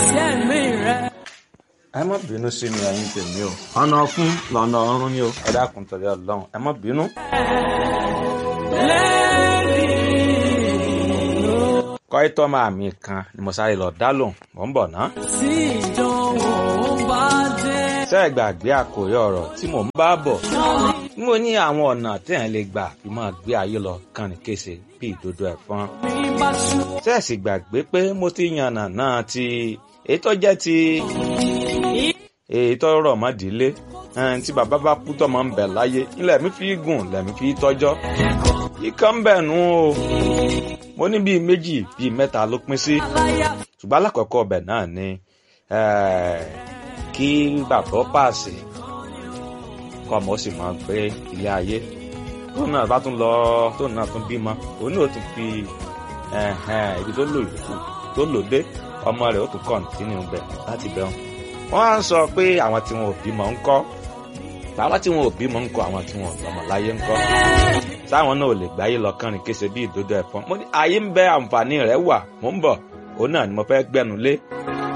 ìṣẹ̀mí rẹ̀. ẹ má bínú sí mi ẹ̀yin tèmi o ọ̀nà fún lọ́nà ọ̀run ni o ẹ dákun torí ọlọ́run ẹ má bínú. kọ́ítọ́ máa mi kan ni mo sáré lọ dá lòun mò ń bọ̀ ná. tí ìdánwò bá dé. ṣé ẹ gbàgbé àkòrí ọ̀rọ̀ tí mò ń bá bọ̀ mo ní àwọn ọ̀nà téèyàn lè gbà fi máa gbé ayé lọ kàn ní kése bí ìdodo ẹ̀fọn. mi bá ṣú. ṣé ẹ sì gbàgbé pé mo ti yànnà náà ti èyí tó jẹ́ ti èyí tó rọ̀ mọ́ ìdílé ẹn, tí bàbá bá kú tọ́mọ ń bẹ láyé ilẹ̀ mi fi gùn lẹ̀mí fi tọ́jọ́ ikán ń bẹ̀ nù o mo ní bíi méjì bíi mẹ́ta ló pín sí ṣùgbọ́n alákọ̀ọ́kọ́ ọbẹ̀ náà ni eh, kí bàbá ó pàṣẹ kọ́ ọmọ ó sì máa gbé ilé ayé tó náà bá tún lọ tó náà tún bímọ òun náà ó tún fi ẹ̀hẹ̀n, ibi tó lò yòókù tó lò dé ọmọ rẹ̀ ó tún kọ̀ǹtínú bẹ̀ láti bẹ̀rù wọ́n á sọ pé àwọn tí wọn ò bímọ ń kọ́ àwọn tí wọn ò bímọ ń kọ́ àwọn tí wọn ò lọ́mọ láyé ń kọ́ sáwọn náà ò lè gbáyé lọ kánrin kése bí ìdodo ẹ̀fọn mo ní ayé ń bẹ àǹfààní rẹ̀ wà mò ń bọ̀ òun náà ni mo fẹ́ gbẹnu lé